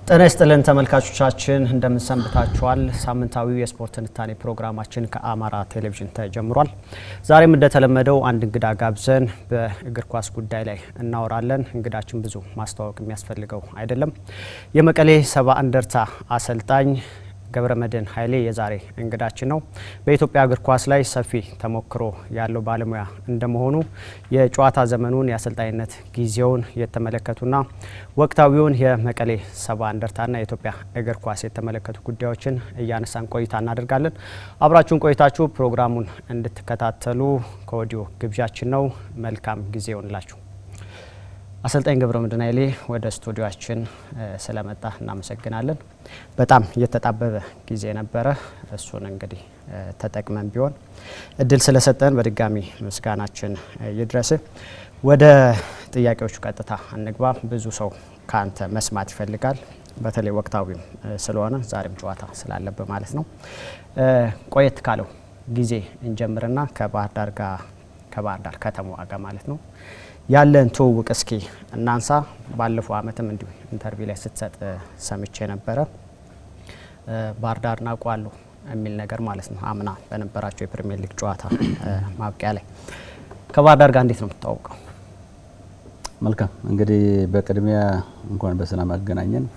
ጤና ይስጥልን ተመልካቾቻችን፣ እንደምንሰንብታችኋል። ሳምንታዊው የስፖርት ትንታኔ ፕሮግራማችን ከአማራ ቴሌቪዥን ተጀምሯል። ዛሬም እንደተለመደው አንድ እንግዳ ጋብዘን በእግር ኳስ ጉዳይ ላይ እናወራለን። እንግዳችን ብዙ ማስተዋወቅ የሚያስፈልገው አይደለም። የመቀሌ ሰባ እንደርታ አሰልጣኝ ገብረ መድህን ኃይሌ የዛሬ እንግዳችን ነው። በኢትዮጵያ እግር ኳስ ላይ ሰፊ ተሞክሮ ያለው ባለሙያ እንደመሆኑ የጨዋታ ዘመኑን የአሰልጣኝነት ጊዜውን የተመለከቱና ወቅታዊውን የመቀሌ ሰባ እንደርታና የኢትዮጵያ እግር ኳስ የተመለከቱ ጉዳዮችን እያነሳን ቆይታ እናደርጋለን። አብራችሁን ቆይታችሁ ፕሮግራሙን እንድትከታተሉ ከወዲሁ ግብዣችን ነው። መልካም ጊዜ ይሆንላችሁ። አሰልጣኝ ገብረ መድህን ኃይሌ ወደ ስቱዲዮችን ስለመጣ እናመሰግናለን። በጣም እየተጣበበ ጊዜ ነበረ። እሱን እንግዲህ ተጠቅመን ቢሆን እድል ስለሰጠን በድጋሚ ምስጋናችን ይድረስ። ወደ ጥያቄዎቹ ቀጥታ እንግባ። ብዙ ሰው ከአንተ መስማት ይፈልጋል። በተለይ ወቅታዊም ስለሆነ ዛሬም ጨዋታ ስላለበት ማለት ነው። ቆየት ካለው ጊዜ እንጀምርና ከባህር ዳር ጋር ከባህር ዳር ከተማዋ ጋር ማለት ነው ያለን ትውውቅ እስኪ እናንሳ። ባለፈው ዓመትም እንዲሁ ኢንተርቪው ላይ ስትሰጥ ሰምቼ ነበረ። ባህር ዳር ናውቀዋለሁ የሚል ነገር ማለት ነው። አምና በነበራቸው የፕሪሚየር ሊግ ጨዋታ ማብቂያ ላይ ከባህር ዳር ጋር እንዴት ነው የምታወቀው? መልካም እንግዲህ በቅድሚያ እንኳን በሰላም አገናኘን።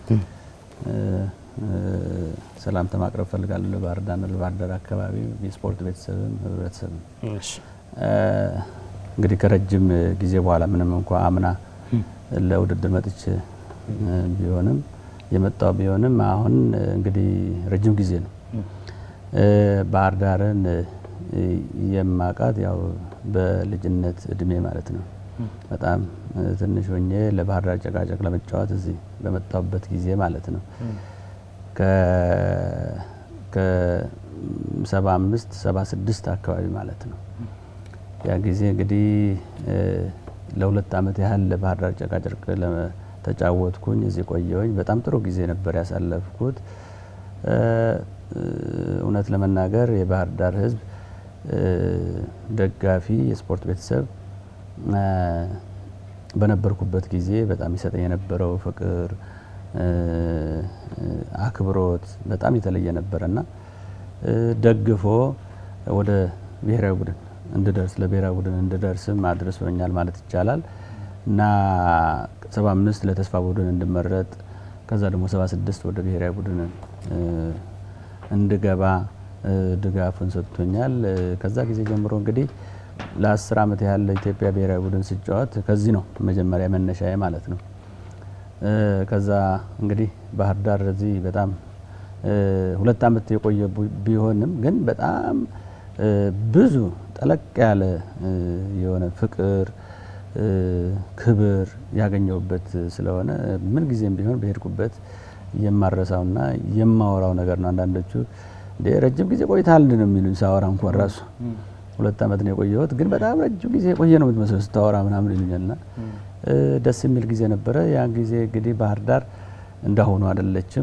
ሰላምታ ማቅረብ ፈልጋለሁ ለባህር ዳርና ለባህር ዳር አካባቢ የስፖርት ቤተሰብም ህብረተሰብም እንግዲህ ከረጅም ጊዜ በኋላ ምንም እንኳ አምና ለውድድር መጥቼ ቢሆንም የመጣው ቢሆንም አሁን እንግዲህ ረጅም ጊዜ ነው። ባህር ዳርን የማቃት ያው በልጅነት እድሜ ማለት ነው። በጣም ትንሽ ሆኜ ለባህር ዳር ጨቃጨቅ ለመጫወት እዚህ በመጣሁበት ጊዜ ማለት ነው ከሰባ አምስት ሰባ ስድስት አካባቢ ማለት ነው። ያ ጊዜ እንግዲህ ለሁለት ዓመት ያህል ለባህር ዳር ጨቃጨርቅ ተጫወትኩኝ። እዚህ ቆየሁኝ። በጣም ጥሩ ጊዜ ነበር ያሳለፍኩት። እውነት ለመናገር የባህር ዳር ሕዝብ ደጋፊ፣ የስፖርት ቤተሰብ በነበርኩበት ጊዜ በጣም ይሰጠኝ የነበረው ፍቅር፣ አክብሮት በጣም የተለየ ነበረና ደግፎ ወደ ብሔራዊ ቡድን እንድደርስ ለብሔራዊ ቡድን እንድደርስም አድርሶኛል ማለት ይቻላል እና ሰባ አምስት ለተስፋ ቡድን እንድመረጥ ከዛ ደግሞ ሰባ ስድስት ወደ ብሔራዊ ቡድን እንድገባ ድጋፉን ሰጥቶኛል። ከዛ ጊዜ ጀምሮ እንግዲህ ለአስር ዓመት ያህል ለኢትዮጵያ ብሔራዊ ቡድን ስጫወት ከዚህ ነው መጀመሪያ መነሻዬ ማለት ነው። ከዛ እንግዲህ ባህር ዳር እዚህ በጣም ሁለት ዓመት የቆየ ቢሆንም ግን በጣም ብዙ ጠለቅ ያለ የሆነ ፍቅር፣ ክብር ያገኘሁበት ስለሆነ ምን ጊዜም ቢሆን በሄድኩበት የማረሳውና የማወራው ነገር ነው። አንዳንዶቹ እንደ ረጅም ጊዜ ቆይተሃል ነው የሚሉኝ ሳወራ እንኳን ራሱ ሁለት ዓመት ነው የቆየሁት፣ ግን በጣም ረጅም ጊዜ የቆየ ነው የምትመስለው ስታወራ ምናምን ይሉኛልና ደስ የሚል ጊዜ ነበረ። ያን ጊዜ እንግዲህ ባህር ዳር እንዳሁኑ አይደለችም።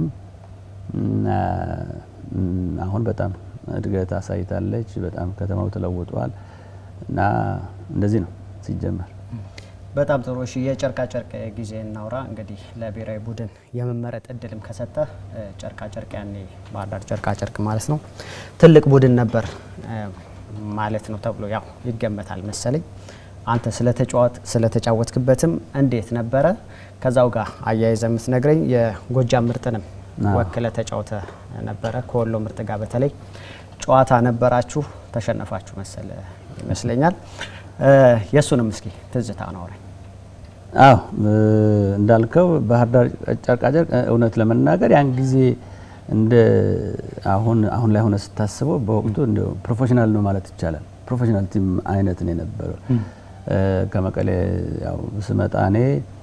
አሁን በጣም እድገት አሳይታለች። በጣም ከተማው ተለውጧል እና እንደዚህ ነው ሲጀመር። በጣም ጥሩ። እሺ የጨርቃ ጨርቅ ጊዜ እናውራ። እንግዲህ ለብሔራዊ ቡድን የመመረጥ እድልም ከሰጠ ጨርቃ ጨርቅ ያኔ ባህር ዳር ጨርቃ ጨርቅ ማለት ነው ትልቅ ቡድን ነበር ማለት ነው ተብሎ ያው ይገመታል መሰለኝ። አንተ ስለተጫወትክበትም እንዴት ነበረ? ከዛው ጋር አያይዘ የምትነግረኝ የጎጃም ምርጥንም ወክለ ተጫውተ ነበረ ከወሎ ምርጥ ጋር በተለይ ጨዋታ ነበራችሁ፣ ተሸነፋችሁ መሰለ ይመስለኛል። የእሱንም እስኪ ትዝታ አውራኝ። አዎ እንዳልከው ባህር ዳር ጨርቃጨርቅ እውነት ለመናገር ያን ጊዜ እንደ አሁን አሁን ላይ ሆነ ስታስበው በወቅቱ እንደ ፕሮፌሽናል ነው ማለት ይቻላል። ፕሮፌሽናል ቲም አይነት ነው የነበረው። ከመቀሌ ያው ስመጣ እኔ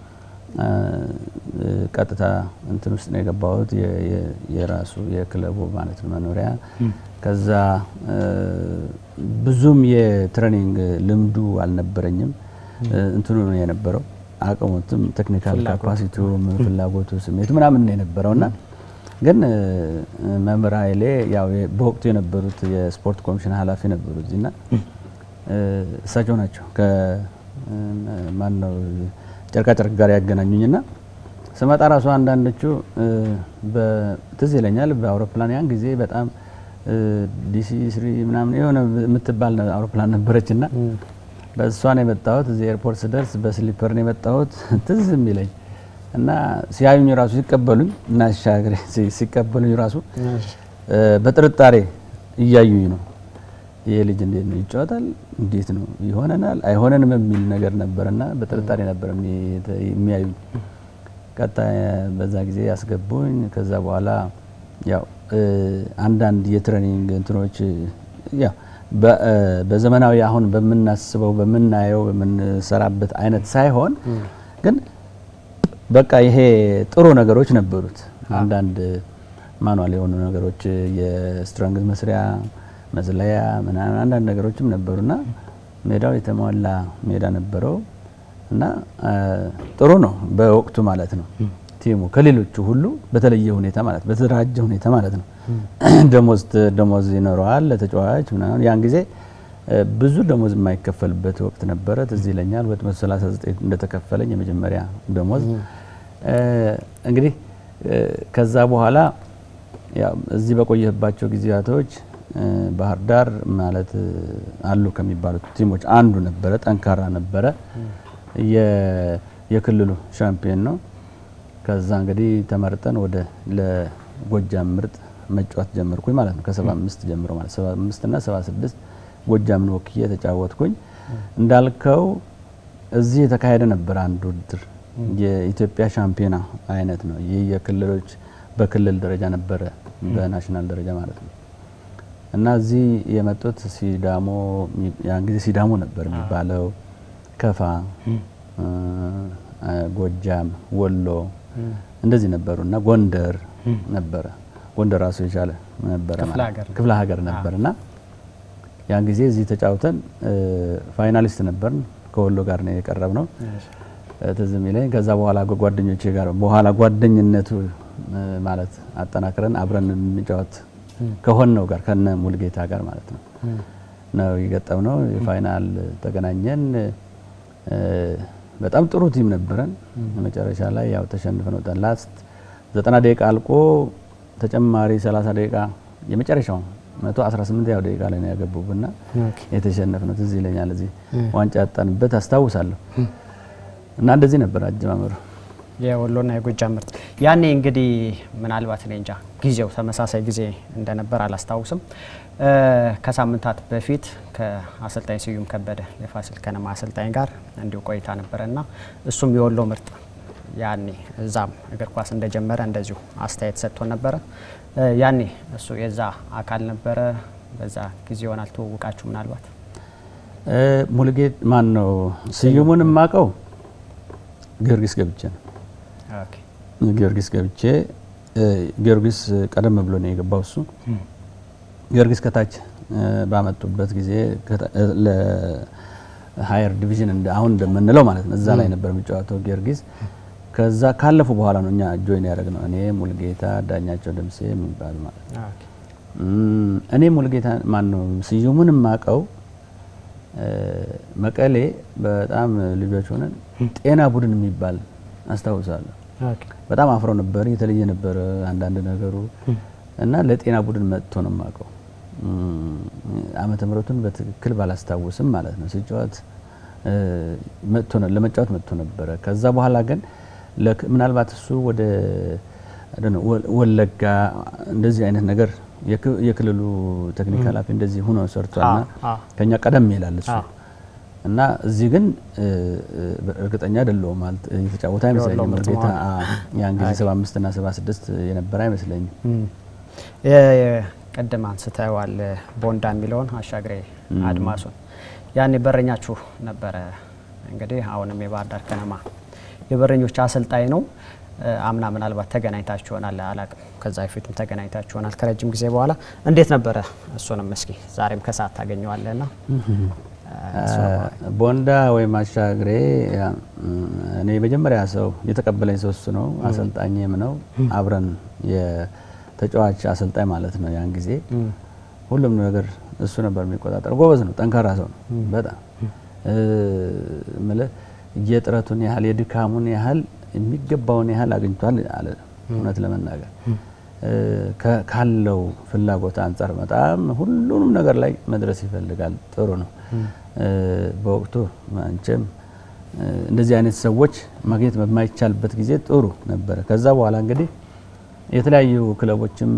ቀጥታ እንትን ውስጥ ነው የገባሁት የራሱ የክለቡ ማለት ነው መኖሪያ። ከዛ ብዙም የትሬኒንግ ልምዱ አልነበረኝም። እንትኑ ነው የነበረው አቅሙትም ቴክኒካል ካፓሲቲውም ፍላጎቱ ስሜቱ ምናምን ነው የነበረው እና ግን መምህር ኃይሌ ያው በወቅቱ የነበሩት የስፖርት ኮሚሽን ኃላፊ ነበሩ እዚህና እሳቸው ናቸው ከማን ነው ጨርቃጨርቅ ጋር ያገናኙኝና ስመጣ ራሱ አንዳንዶቹ ትዝ ይለኛል በአውሮፕላን ያን ጊዜ በጣም ዲሲ ስሪ ምናምን የሆነ የምትባል አውሮፕላን ነበረች እና በእሷ ነው የመጣሁት። እዚህ ኤርፖርት ስደርስ በስሊፐር ነው የመጣሁት ትዝ የሚለኝ እና ሲያዩኝ ራሱ ሲቀበሉኝ እና ሻገሬ ሲቀበሉኝ ራሱ በጥርጣሬ እያዩኝ ነው። ይሄ ልጅ እንዴት ነው ይጫወታል? እንዴት ነው ይሆነናል? አይሆነንም የሚል ነገር ነበርና በጥርጣሬ ነበር የሚያዩኝ። ቀጣይ በዛ ጊዜ ያስገቡኝ። ከዛ በኋላ ያው አንዳንድ የትሬኒንግ እንትኖች ያው በዘመናዊ አሁን በምናስበው በምናየው በምንሰራበት አይነት ሳይሆን ግን በቃ ይሄ ጥሩ ነገሮች ነበሩት። አንዳንድ ማኑዋል የሆኑ ነገሮች የስትረንግዝ መስሪያ መዝለያ ምናምን አንዳንድ ነገሮችም ነበሩና ሜዳው የተሟላ ሜዳ ነበረው እና ጥሩ ነው በወቅቱ ማለት ነው። ቲሙ ከሌሎቹ ሁሉ በተለየ ሁኔታ ማለት በተደራጀ ሁኔታ ማለት ነው። ደሞዝ ደሞዝ ይኖረዋል ለተጫዋች ምናምን ያን ጊዜ ብዙ ደሞዝ የማይከፈልበት ወቅት ነበረ። ትዝ ይለኛል 239 እንደተከፈለኝ የመጀመሪያ ደሞዝ እንግዲህ ከዛ በኋላ ያው እዚህ በቆየባቸው ጊዜያቶች ባህር ዳር ማለት አሉ ከሚባሉት ቲሞች አንዱ ነበረ። ጠንካራ ነበረ። የክልሉ ሻምፒዮን ነው። ከዛ እንግዲህ ተመርጠን ወደ ለጎጃም ምርጥ መጫወት ጀመርኩኝ ማለት ነው። ከ75 ጀምሮ ማለት 75 እና 76 ጎጃምን ወክዬ ተጫወትኩኝ። እንዳልከው እዚህ የተካሄደ ነበር አንድ ውድድር የኢትዮጵያ ሻምፒዮና አይነት ነው። ይህ የክልሎች በክልል ደረጃ ነበረ በናሽናል ደረጃ ማለት ነው። እና እዚህ የመጡት ሲዳሞ ያን ጊዜ ሲዳሞ ነበር የሚባለው፣ ከፋ፣ ጎጃም፣ ወሎ እንደዚህ ነበሩ እና ጎንደር ነበረ። ጎንደር ራሱ የቻለ ነበረ ክፍለ ሀገር ነበር እና ያን ጊዜ እዚህ ተጫውተን ፋይናሊስት ነበርን። ከወሎ ጋር ነው የቀረብ ነው ትዝ የሚለኝ። ከዛ በኋላ ጓደኞቼ ጋር በኋላ ጓደኝነቱ ማለት አጠናክረን አብረን እንጫወት ከሆነው ጋር ከነ ሙልጌታ ጋር ማለት ነው ነው የገጠም ነው። የፋይናል ተገናኘን። በጣም ጥሩ ቲም ነበረን። መጨረሻ ላይ ያው ተሸንፈን ወጣን። ላስት ዘጠና ደቂቃ አልቆ ተጨማሪ 30 ደቂቃ የመጨረሻው 118 ያው ደቂቃ ላይ ነው ያገቡብና የተሸነፍነው ትዝ ይለኛል። እዚህ ዋንጫ ያጣንበት አስታውሳለሁ። እና እንደዚህ ነበር አጀማመሩ። የወሎና የጎጃም ምርጥ ያኔ እንግዲህ ምናልባት እኔ እንጃ ጊዜው ተመሳሳይ ጊዜ እንደነበር አላስታውስም። ከሳምንታት በፊት ከአሰልጣኝ ስዩም ከበደ የፋሲል ከነማ አሰልጣኝ ጋር እንዲሁ ቆይታ ነበረና እሱም የወሎ ምርጥ ያኔ እዛም እግር ኳስ እንደጀመረ እንደዚሁ አስተያየት ሰጥቶ ነበረ። ያኔ እሱ የዛ አካል ነበረ። በዛ ጊዜ ይሆናል ትውውቃችሁ ምናልባት ሙልጌት ማን ነው ስዩሙን የማውቀው ጊዮርጊስ ገብቼ ነው ጊዮርጊስ ገብቼ ጊዮርጊስ ቀደም ብሎ ነው የገባው እሱ ጊዮርጊስ ከታች ባመጡበት ጊዜ ለሀየር ዲቪዥን አሁን እንደምንለው ማለት ነው እዛ ላይ ነበር የሚጫወተው ጊዮርጊስ ከዛ ካለፉ በኋላ ነው እኛ ጆይን ያደረግ ነው እኔ ሙልጌታ ዳኛቸው ደምሴ የሚባሉ ማለት ነው እኔ ሙልጌታ ማን ነው ስዩሙን የማውቀው መቀሌ በጣም ልጆች ሆነን ጤና ቡድን የሚባል አስታውሳለሁ። በጣም አፍሮ ነበር፣ የተለየ ነበር አንዳንድ ነገሩ እና ለጤና ቡድን መጥቶ ነው የማውቀው። ዓመተ ምሕረቱን በትክክል ባላስታውስም ማለት ነው ሲጫወት መጥቶ ለመጫወት መጥቶ ነበረ። ከዛ በኋላ ግን ምናልባት እሱ ወደ ወለጋ እንደዚህ አይነት ነገር የክልሉ ቴክኒክ ኃላፊ እንደዚህ ሆኖ ሰርቷልና ከኛ ቀደም ይላል እሱ እና እዚህ ግን እርግጠኛ አይደለሁም ማለት የተጫወተ አይመስለኝም። ሙልጌታ ያን ጊዜ 75 እና 76 የነበረ አይመስለኝም። ቅድም አንስተዋል ቦንዳ የሚለውን አሻግሬ አድማሱን ያኔ በረኛችሁ ነበረ። እንግዲህ አሁንም የባህር ዳር ከነማ የበረኞች አሰልጣኝ ነው። አምና ምናልባት ተገናኝታችሁ ይሆናል አላቅም። ከዛ በፊትም ተገናኝታችሁ ይሆናል ከረጅም ጊዜ በኋላ እንዴት ነበረ? እሱንም እስኪ ዛሬም ከሰዓት ታገኘዋለና ቦንዳ ወይም አሻግሬ እኔ የመጀመሪያ ሰው የተቀበለኝ ሰው እሱ ነው። አሰልጣኝም ነው። አብረን የተጫዋች አሰልጣኝ ማለት ነው። ያን ጊዜ ሁሉም ነገር እሱ ነበር የሚቆጣጠር። ጎበዝ ነው፣ ጠንካራ ሰው ነው በጣም ምልህ የጥረቱን ያህል የድካሙን ያህል የሚገባውን ያህል አግኝቷል አለ። እውነት ለመናገር ካለው ፍላጎት አንጻር በጣም ሁሉንም ነገር ላይ መድረስ ይፈልጋል። ጥሩ ነው። በወቅቱ አንቺም እንደዚህ አይነት ሰዎች ማግኘት በማይቻልበት ጊዜ ጥሩ ነበረ። ከዛ በኋላ እንግዲህ የተለያዩ ክለቦችም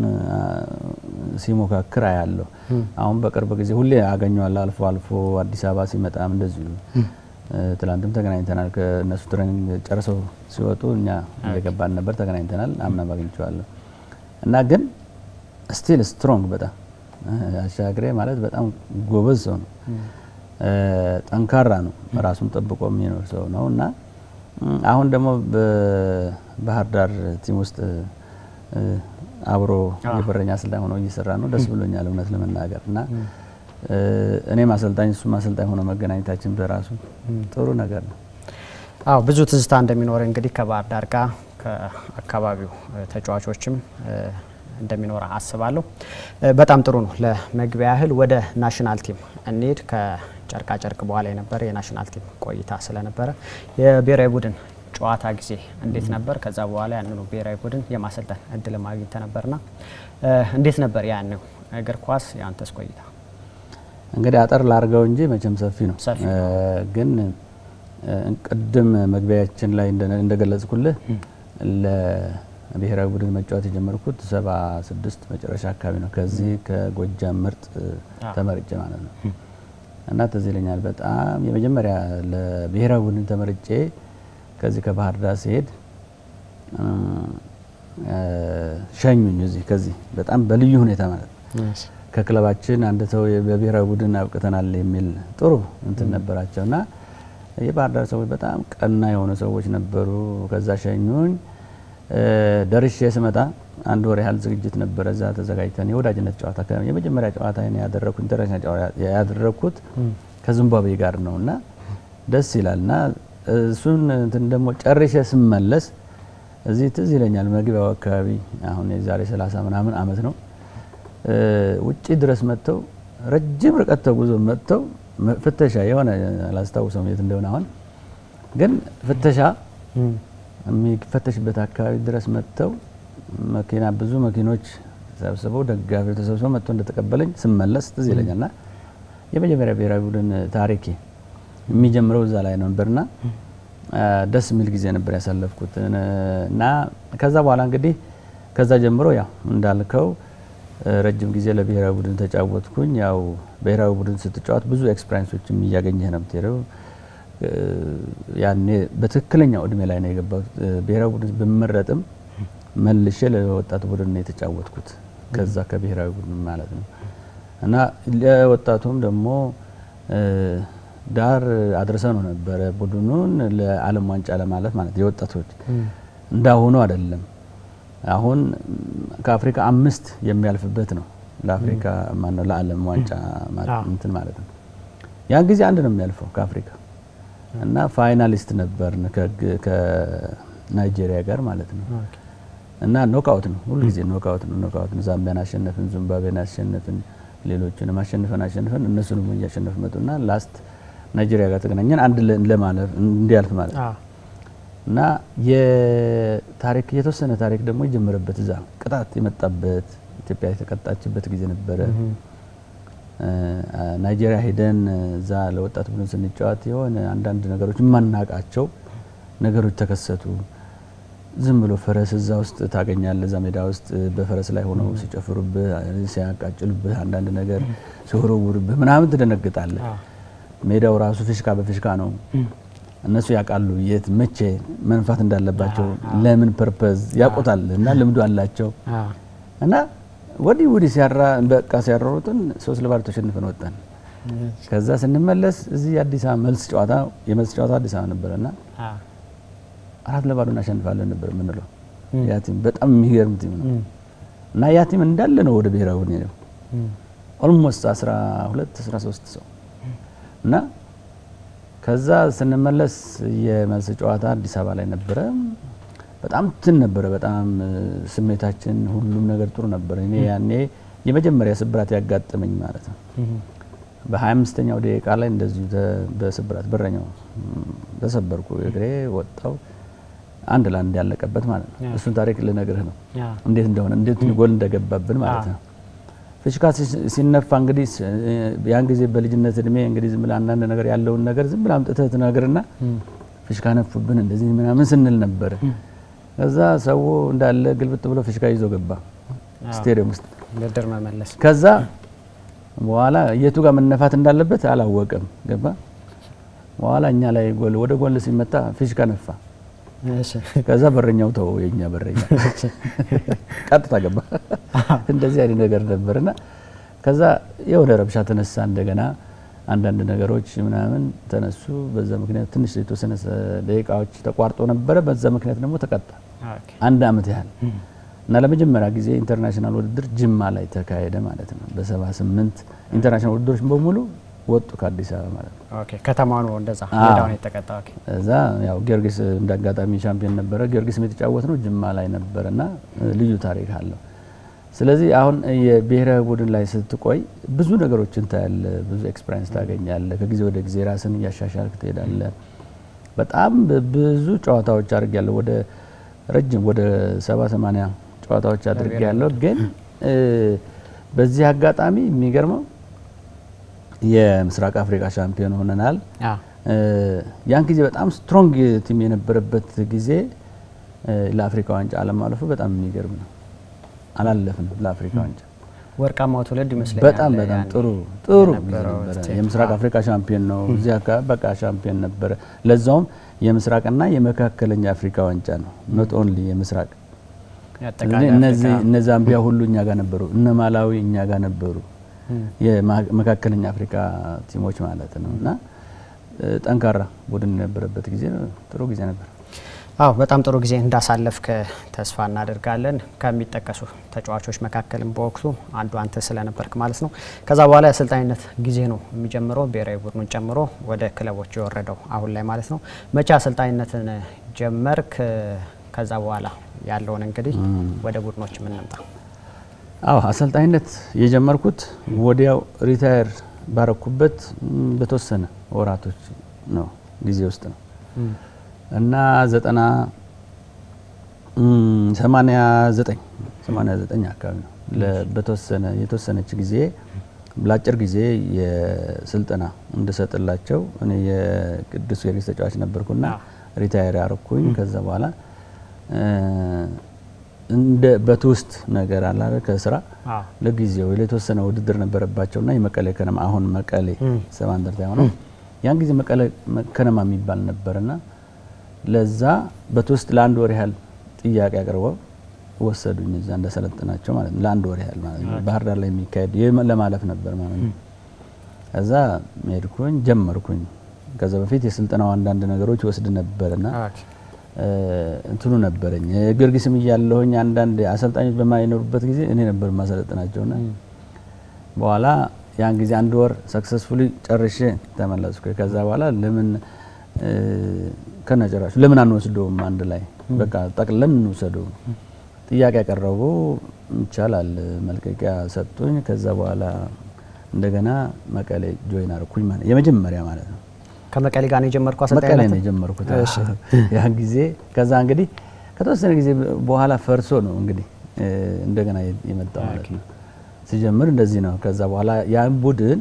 ሲሞካክር አያለሁ። አሁን በቅርብ ጊዜ ሁሌ አገኘዋለሁ። አልፎ አልፎ አዲስ አበባ ሲመጣም እንደዚሁ ትላንትም ተገናኝተናል። ከእነሱ ትሬኒንግ ጨርሰው ሲወጡ እኛ እየገባን ነበር፣ ተገናኝተናል። አምናም አግኝቼዋለሁ እና ግን ስቲል ስትሮንግ በጣም አሻግሬ ማለት በጣም ጎበዝ ሰው ነው። ጠንካራ ነው። ራሱን ጠብቆ የሚኖር ሰው ነው እና አሁን ደግሞ በባህር ዳር ቲም ውስጥ አብሮ የበረኛ አሰልጣኝ ሆኖ እየሰራ ነው። ደስ ብሎኛል እውነት ለመናገር እና እኔም አሰልጣኝ እሱም አሰልጣኝ ሆኖ መገናኘታችን በራሱ ጥሩ ነገር ነው። አዎ ብዙ ትዝታ እንደሚኖር እንግዲህ ከባህር ዳር ጋር ከአካባቢው ተጫዋቾችም እንደሚኖር አስባለሁ። በጣም ጥሩ ነው። ለመግቢያ ያህል ወደ ናሽናል ቲም እንሄድ። ከጨርቃ ጨርቅ በኋላ የነበረ የናሽናል ቲም ቆይታ ስለነበረ የብሔራዊ ቡድን ጨዋታ ጊዜ እንዴት ነበር? ከዛ በኋላ ያንኑ ብሔራዊ ቡድን የማሰልጠን እድል ማግኘት ነበርና እንዴት ነበር ያንው እግር ኳስ የአንተስ ቆይታ? እንግዲህ አጠር ላርገው እንጂ መቼም ሰፊ ነው። ሰፊ ግን ቅድም መግቢያችን ላይ እንደገለጽኩልህ ለብሔራዊ ቡድን መጫወት የጀመርኩት ሰባ ስድስት መጨረሻ አካባቢ ነው። ከዚህ ከጎጃም ምርጥ ተመርጬ ማለት ነው እና ትዝ ይለኛል በጣም የመጀመሪያ ለብሔራዊ ቡድን ተመርጬ ከዚህ ከባህር ዳር ሲሄድ ሸኙኝ። እዚህ ከዚህ በጣም በልዩ ሁኔታ ማለት ነው ከክለባችን አንድ ሰው በብሔራዊ ቡድን አብቅተናል የሚል ጥሩ እንትን ነበራቸው እና የባህር ዳር ሰዎች በጣም ቀና የሆኑ ሰዎች ነበሩ። ከዛ ሸኙኝ። ደርሼ ስመጣ አንድ ወር ያህል ዝግጅት ነበረ። እዛ ተዘጋጅተን የወዳጅነት ጨዋታ የመጀመሪያ ጨዋታ ያደረኩት ኢንተርናሽናል ያደረኩት ከዚምባብዌ ጋር ነው እና ደስ ይላል እና እሱን እንትን ደግሞ ጨርሼ ስመለስ እዚህ ትዝ ይለኛል መግቢያው አካባቢ አሁን የዛሬ 30 ምናምን አመት ነው ውጪ ድረስ መጥተው ረጅም ርቀት ተጉዞ መጥተው ፍተሻ የሆነ አላስታውሰውም የት እንደሆነ አሁን ግን ፍተሻ የሚፈተሽበት አካባቢ ድረስ መጥተው መኪና ብዙ መኪኖች ተሰብስበው ደጋፊው ተሰብስበው መጥቶ እንደተቀበለኝ ስመለስ ትዝ ይለኛልና የመጀመሪያ ብሔራዊ ቡድን ታሪኬ የሚጀምረው እዛ ላይ ነበርና ደስ የሚል ጊዜ ነበር ያሳለፍኩት እና ከዛ በኋላ እንግዲህ ከዛ ጀምሮ ያው እንዳልከው ረጅም ጊዜ ለብሔራዊ ቡድን ተጫወትኩኝ። ያው ብሔራዊ ቡድን ስትጫወት ብዙ ኤክስፐሪንሶችም እያገኘህ ነው የምትሄደው። ያኔ በትክክለኛው እድሜ ላይ ነው የገባሁት። ብሔራዊ ቡድን ብመረጥም መልሼ ለወጣት ቡድን ነው የተጫወትኩት ከዛ ከብሔራዊ ቡድን ማለት ነው እና ለወጣቱም ደግሞ ዳር አድርሰ ነው ነበረ ቡድኑን ለዓለም ዋንጫ ለማለት ማለት የወጣቶች እንዳሁኑ አይደለም። አሁን ከአፍሪካ አምስት የሚያልፍበት ነው ለአፍሪካ ማነው ለዓለም ዋንጫ እንትን ማለት ነው። ያን ጊዜ አንድ ነው የሚያልፈው ከአፍሪካ እና ፋይናሊስት ነበርን ከናይጄሪያ ጋር ማለት ነው። እና ኖክአውት ነው ሁሉ ጊዜ ኖክአውት ነው ኖክአውት ነው። ዛምቢያን አሸነፍን፣ ዚምባብዌን አሸነፍን፣ ሌሎችንም አሸንፈን አሸንፈን እነሱንም እያሸነፍ መጡና ላስት ናይጄሪያ ጋር ተገናኘን አንድ ለማለፍ እንዲያልፍ ማለት ነው። እና የታሪክ የተወሰነ ታሪክ ደግሞ የጀመረበት እዛ ቅጣት የመጣበት ኢትዮጵያ የተቀጣችበት ጊዜ ነበረ። ናይጄሪያ ሄደን እዛ ለወጣት ቡድን ስንጫወት የሆነ አንዳንድ ነገሮች የማናቃቸው ነገሮች ተከሰቱ። ዝም ብሎ ፈረስ እዛ ውስጥ ታገኛለህ። እዛ ሜዳ ውስጥ በፈረስ ላይ ሆነው ሲጨፍሩብህ፣ ሲያቃጭሉብህ፣ አንዳንድ ነገር ሲወረውሩብህ ምናምን ትደነግጣለህ። ሜዳው ራሱ ፍሽካ በፍሽካ ነው። እነሱ ያውቃሉ የት መቼ መንፋት እንዳለባቸው ለምን ፐርፐዝ ያውቁታል እና ልምዱ አላቸው እና ወዲህ ወዲህ ሲያራ በቃ ሲያራሩትን ሶስት ለባዶ ተሸንፈን ወጣን። ከዛ ስንመለስ እዚህ የአዲስ አበባ መልስ ጨዋታ የመልስ ጨዋታ አዲስ አበባ ነበረና አራት ለባዶ እናሸንፋለን ነበር የምንለው። ያ ቲም በጣም የሚገርም ቲም ነው እና ያ ቲም እንዳለ ነው ወደ ብሔራዊ ቡድን ሄደው ኦልሞስት 12 13 ሰው እና ከዛ ስንመለስ የመልስ ጨዋታ አዲስ አበባ ላይ ነበረ። በጣም ትን ነበረ። በጣም ስሜታችን ሁሉም ነገር ጥሩ ነበር። እኔ ያኔ የመጀመሪያ ስብራት ያጋጠመኝ ማለት ነው። በ25ኛው ደቂቃ ላይ እንደዚሁ በስብራት በረኛው ተሰበርኩ፣ እግሬ ወጣው። አንድ ለአንድ ያለቀበት ማለት ነው። እሱን ታሪክ ልነግርህ ነው እንዴት እንደሆነ እንዴት ጎል እንደገባብን ማለት ነው። ፊሽካ ሲነፋ እንግዲህ ያን ጊዜ በልጅነት እድሜ እንግዲህ ዝም ብለህ አንዳንድ ነገር ያለውን ነገር ዝም ብለህ አምጥተህ ትነግርና ፊሽካ ነፉብን እንደዚህ ምናምን ስንል ነበር። ከዛ ሰው እንዳለ ግልብጥ ብሎ ፊሽካ ይዞ ገባ ስቴዲየም ውስጥ ብድር መመለስ። ከዛ በኋላ የቱ ጋር መነፋት እንዳለበት አላወቅም። ገባ በኋላ እኛ ላይ ጎል ወደ ጎል ሲመታ ፊሽካ ነፋ። ከዛ በረኛው ተው የኛ በረኛ ቀጥታ ገባ። እንደዚህ አይነት ነገር ነበርና ከዛ የሆነ ረብሻ ተነሳ። እንደገና አንዳንድ ነገሮች ምናምን ተነሱ። በዛ ምክንያት ትንሽ የተወሰነ ደቂቃዎች ተቋርጦ ነበረ። በዛ ምክንያት ደግሞ ተቀጣ አንድ አመት ያህል እና ለመጀመሪያ ጊዜ ኢንተርናሽናል ውድድር ጅማ ላይ ተካሄደ ማለት ነው። በሰባ ስምንት ኢንተርናሽናል ውድድሮች በሙሉ ወጡ ከአዲስ አበባ ማለት ነው። ኦኬ ከተማ ነው እንደዛ ሜዳውን የተቀጣ። ኦኬ እዛ ያው ጊዮርጊስ እንዳጋጣሚ ሻምፒዮን ነበረ። ጊዮርጊስ የተጫወት ነው ጅማ ላይ ነበረና ልዩ ታሪክ አለው። ስለዚህ አሁን የብሔራዊ ቡድን ላይ ስትቆይ ብዙ ነገሮችን ታያለ፣ ብዙ ኤክስፐሪንስ ታገኛለ። ከጊዜ ወደ ጊዜ ራስን እያሻሻልክ ትሄዳለ። በጣም ብዙ ጨዋታዎች አድርጌያለሁ። ወደ ረጅም ወደ ሰባ ሰማንያ ጨዋታዎች አድርጌያለሁ። ግን በዚህ አጋጣሚ የሚገርመው የምስራቅ አፍሪካ ሻምፒዮን ሆነናል። ያን ጊዜ በጣም ስትሮንግ ቲም የነበረበት ጊዜ ለአፍሪካ ዋንጫ አለማለፉ በጣም የሚገርም ነው። አላለፍንም ለአፍሪካ ዋንጫ። ወርቃማው ትውልድ ይመስለኛል። በጣም በጣም ጥሩ ጥሩ የምስራቅ አፍሪካ ሻምፒዮን ነው። እዚህ አካባቢ በቃ ሻምፒዮን ነበረ። ለዛውም የምስራቅና የመካከለኛ አፍሪካ ዋንጫ ነው። ኖት ኦንሊ የምስራቅ እነ ዛምቢያ ሁሉ እኛ ጋር ነበሩ። እነ ማላዊ እኛ ጋር ነበሩ። የመካከለኛ አፍሪካ ቲሞች ማለት ነው። እና ጠንካራ ቡድን የነበረበት ጊዜ ጥሩ ጊዜ ነበር። አዎ በጣም ጥሩ ጊዜ እንዳሳለፍክ ተስፋ እናደርጋለን። ከሚጠቀሱ ተጫዋቾች መካከልም በወቅቱ አንዱ አንተ ስለነበርክ ማለት ነው። ከዛ በኋላ የአሰልጣኝነት ጊዜ ነው የሚጀምረው ብሔራዊ ቡድኑን ጨምሮ ወደ ክለቦች የወረደው አሁን ላይ ማለት ነው። መቼ አሰልጣኝነትን ጀመርክ? ከዛ በኋላ ያለውን እንግዲህ ወደ ቡድኖች የምንምጣ አዎ አሰልጣኝነት የጀመርኩት ወዲያው ሪታየር ባረኩበት በተወሰነ ወራቶች ነው ጊዜ ውስጥ ነው እና ዘጠና ሰማንያ ዘጠኝ ሰማንያ ዘጠኝ አካባቢ ነው በተወሰነ የተወሰነች ጊዜ ለአጭር ጊዜ የስልጠና እንድሰጥላቸው እኔ የቅዱስ ጊዮርጊስ ተጫዋች ነበርኩና ሪታየር ያረኩኝ ከዛ በኋላ እንደ በትውስጥ ነገር አለ ከስራ ለጊዜው የተወሰነ ውድድር ነበረባቸውና የመቀሌ ከነማ አሁን መቀሌ ሰባ እንደርታ የሆነው ያን ጊዜ መቀሌ ከነማ የሚባል ነበርና ለዛ በትውስጥ ለአንድ ወር ያህል ጥያቄ አቅርበው ወሰዱኝ እዛ እንደሰለጥናቸው ማለት ነው። ለአንድ ወር ያህል ማለት ነው። ባህር ዳር ላይ የሚካሄድ ለማለፍ ነበር ማለት ነው። ከዛ ሄድኩኝ ጀመርኩኝ። ከዛ በፊት የስልጠናው አንዳንድ ነገሮች ወስድ ነበርና እንትኑ ነበረኝ ጊዮርጊስም እያለሁኝ አንዳንድ አሰልጣኞች በማይኖሩበት ጊዜ እኔ ነበር ማሰለጥናቸውና በኋላ ያን ጊዜ አንድ ወር ሰክሰስፉሊ ጨርሼ ተመለስኩ። ከዛ በኋላ ለምን ከነጨራሹ ለምን አንወስደውም አንድ ላይ በቃ ጠቅለን እንውሰደው ጥያቄ ያቀረቡ ይቻላል መልቀቂያ ሰጡኝ። ከዛ በኋላ እንደገና መቀሌ ጆይን አርኩኝ ማለት የመጀመሪያ ማለት ነው። ከመቀሌ ጋር ነው የጀመርኩ መቀሌ ነው የጀመርኩት ያን ጊዜ። ከዛ እንግዲህ ከተወሰነ ጊዜ በኋላ ፈርሶ ነው እንግዲህ እንደገና የመጣው ማለት ነው። ሲጀምር እንደዚህ ነው። ከዛ በኋላ ያን ቡድን